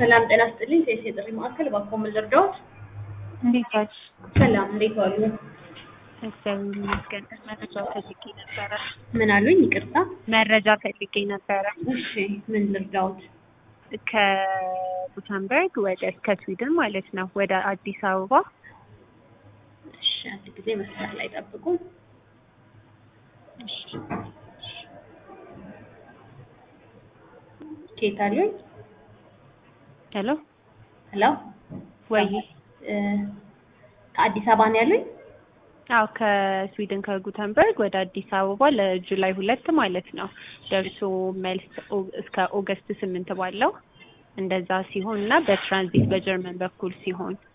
ሰላም ጤና ስጥልኝ። ሴት የጥሪ ማዕከል እባክዎ ምን ልርዳዎት? እንዴት ዋልሽ? ሰላም እንዴት ዋሉ? እግዚአብሔር ይመስገን። መረጃ ፈልጌ ነበረ። ምን አሉኝ? ይቅርታ። መረጃ ፈልጌ ነበረ። እሺ ምን ልርዳዎት? ከጉተንበርግ ወደ እስከ ስዊድን ማለት ነው ወደ አዲስ አበባ እሺ አንድ ጊዜ መስመር ላይ ጠብቁ። ኬት አሉኝ? ሄሎ ሄሎ ወይ እ ከአዲስ አበባ ነው ያሉኝ? አዎ ከስዊድን ከጉተንበርግ ወደ አዲስ አበባ ለጁላይ ሁለት ማለት ነው ደርሶ መልስ ኦ- እስከ ኦገስት ስምንት ባለው እንደዛ ሲሆን እና በትራንዚት በጀርመን በኩል ሲሆን